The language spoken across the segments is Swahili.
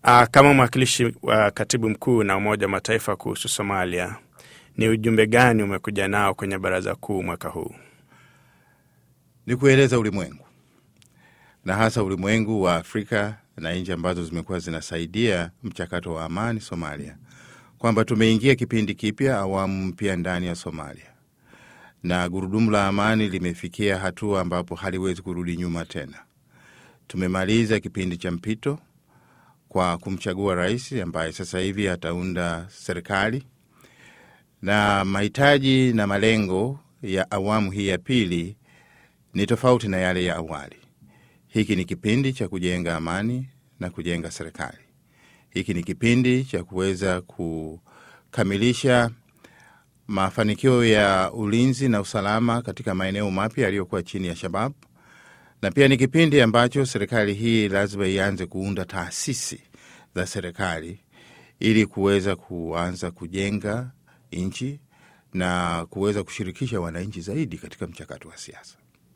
Uh, kama mwakilishi wa katibu mkuu na Umoja wa Mataifa kuhusu Somalia, ni ujumbe gani umekuja nao kwenye baraza kuu mwaka huu? Ni kueleza ulimwengu na hasa ulimwengu wa Afrika na nchi ambazo zimekuwa zinasaidia mchakato wa amani Somalia, kwamba tumeingia kipindi kipya, awamu mpya ndani ya Somalia, na gurudumu la amani limefikia hatua ambapo haliwezi kurudi nyuma tena. Tumemaliza kipindi cha mpito kwa kumchagua rais ambaye sasa hivi ataunda serikali, na mahitaji na malengo ya awamu hii ya pili ni tofauti na yale ya awali. Hiki ni kipindi cha kujenga amani na kujenga serikali. Hiki ni kipindi cha kuweza kukamilisha mafanikio ya ulinzi na usalama katika maeneo mapya yaliyokuwa chini ya Shabab, na pia ni kipindi ambacho serikali hii lazima ianze kuunda taasisi za serikali ili kuweza kuanza kujenga nchi na kuweza kushirikisha wananchi zaidi katika mchakato wa siasa.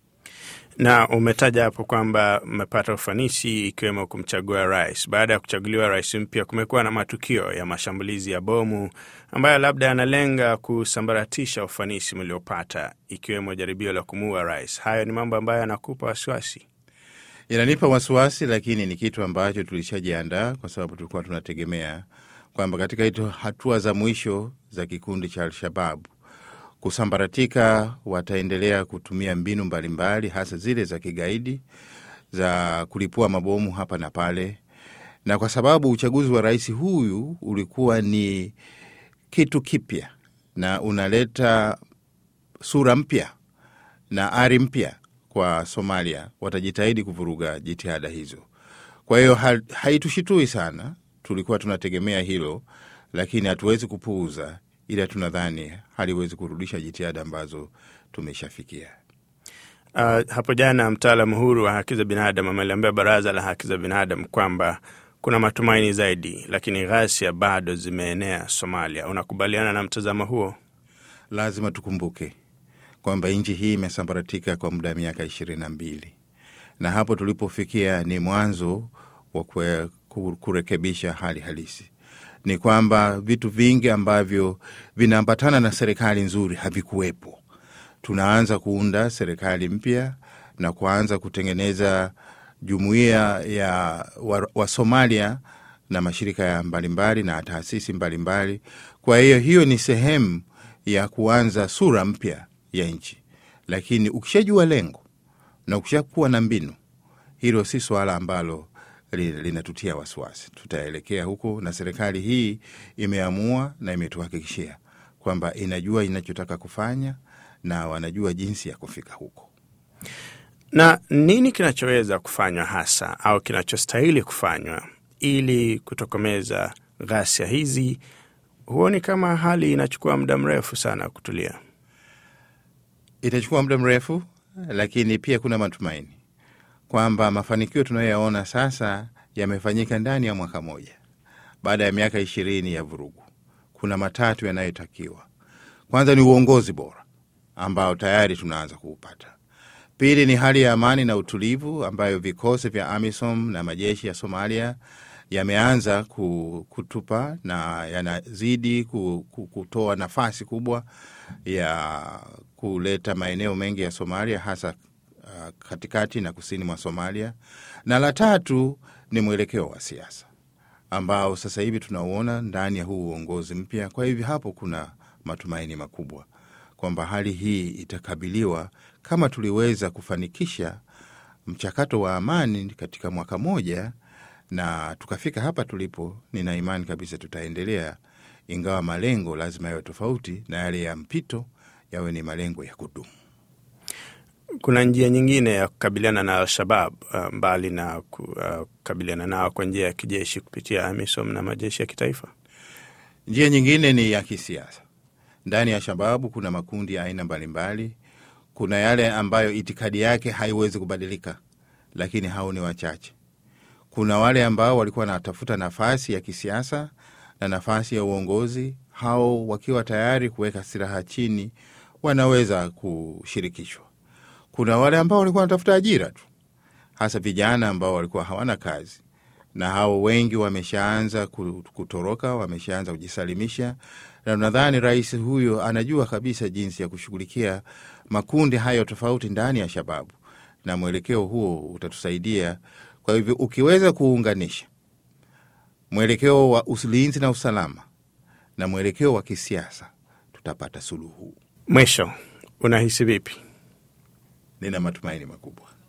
Na umetaja hapo kwamba mmepata ufanisi ikiwemo kumchagua rais. Baada ya kuchaguliwa rais mpya, kumekuwa na matukio ya mashambulizi ya bomu ambayo labda yanalenga kusambaratisha ufanisi mliopata, ikiwemo jaribio la kumuua rais. Hayo ni mambo ambayo yanakupa wasiwasi? Inanipa wasiwasi, lakini ni kitu ambacho tulishajiandaa kwa sababu tulikuwa tunategemea kwamba katika hizo hatua za mwisho za kikundi cha Alshababu kusambaratika, wataendelea kutumia mbinu mbalimbali, hasa zile za kigaidi za kulipua mabomu hapa na pale, na kwa sababu uchaguzi wa rais huyu ulikuwa ni kitu kipya na unaleta sura mpya na ari mpya kwa Somalia, watajitahidi kuvuruga jitihada hizo. Kwa hiyo haitushitui sana, tulikuwa tunategemea hilo, lakini hatuwezi kupuuza ila tunadhani haliwezi kurudisha jitihada ambazo tumeshafikia. Uh, hapo jana mtaalamu huru wa haki za binadamu ameliambia baraza la haki za binadamu kwamba kuna matumaini zaidi, lakini ghasia bado zimeenea Somalia. Unakubaliana na mtazamo huo? Lazima tukumbuke kwamba nchi hii imesambaratika kwa muda wa miaka ishirini na mbili na hapo tulipofikia ni mwanzo wa kurekebisha hali halisi ni kwamba vitu vingi ambavyo vinaambatana na serikali nzuri havikuwepo. Tunaanza kuunda serikali mpya na kuanza kutengeneza jumuiya ya Wasomalia wa na mashirika ya mbalimbali na taasisi mbalimbali. Kwa hiyo hiyo ni sehemu ya kuanza sura mpya ya nchi, lakini ukishajua lengo na ukishakuwa na mbinu, hilo si swala ambalo linatutia wasiwasi. Tutaelekea huko, na serikali hii imeamua na imetuhakikishia kwamba inajua inachotaka kufanya na wanajua jinsi ya kufika huko. Na nini kinachoweza kufanywa hasa au kinachostahili kufanywa ili kutokomeza ghasia hizi? Huoni kama hali inachukua muda mrefu sana kutulia? Itachukua muda mrefu, lakini pia kuna matumaini kwamba mafanikio tunayoyaona sasa yamefanyika ndani ya mwaka moja baada ya miaka ishirini ya vurugu. Kuna matatu yanayotakiwa. Kwanza ni uongozi bora ambao tayari tunaanza kuupata. Pili ni hali ya amani na utulivu ambayo vikosi vya AMISOM na majeshi ya Somalia yameanza kutupa na yanazidi kutoa nafasi kubwa ya kuleta maeneo mengi ya Somalia hasa katikati na kusini mwa Somalia. Na la tatu ni mwelekeo wa siasa ambao sasa hivi tunauona ndani ya huu uongozi mpya. Kwa hivyo hapo kuna matumaini makubwa kwamba hali hii itakabiliwa kama tuliweza kufanikisha mchakato wa amani katika mwaka moja na tukafika hapa tulipo. Nina imani kabisa tutaendelea, ingawa malengo lazima yawe tofauti na yale ya mpito, yawe ni malengo ya kudumu. Kuna njia nyingine ya kukabiliana na Al-Shabab uh, mbali na kukabiliana nao kwa njia ya kijeshi kupitia AMISOM na majeshi ya kitaifa. Njia nyingine ni ya kisiasa. Ndani ya Shababu kuna makundi ya aina mbalimbali. Kuna yale ambayo itikadi yake haiwezi kubadilika, lakini hao ni wachache. Kuna wale ambao walikuwa wanatafuta nafasi ya kisiasa na nafasi ya uongozi, hao wakiwa tayari kuweka silaha chini, wanaweza kushirikishwa. Kuna wale ambao walikuwa wanatafuta ajira tu, hasa vijana ambao walikuwa hawana kazi, na hao wengi wameshaanza kutoroka, wameshaanza kujisalimisha, na nadhani rais huyo anajua kabisa jinsi ya kushughulikia makundi hayo tofauti ndani ya Shababu, na mwelekeo huo utatusaidia. Kwa hivyo ukiweza kuunganisha mwelekeo wa ulinzi na usalama na mwelekeo wa kisiasa, tutapata suluhu. Mwisho, unahisi vipi? Nina matumaini makubwa.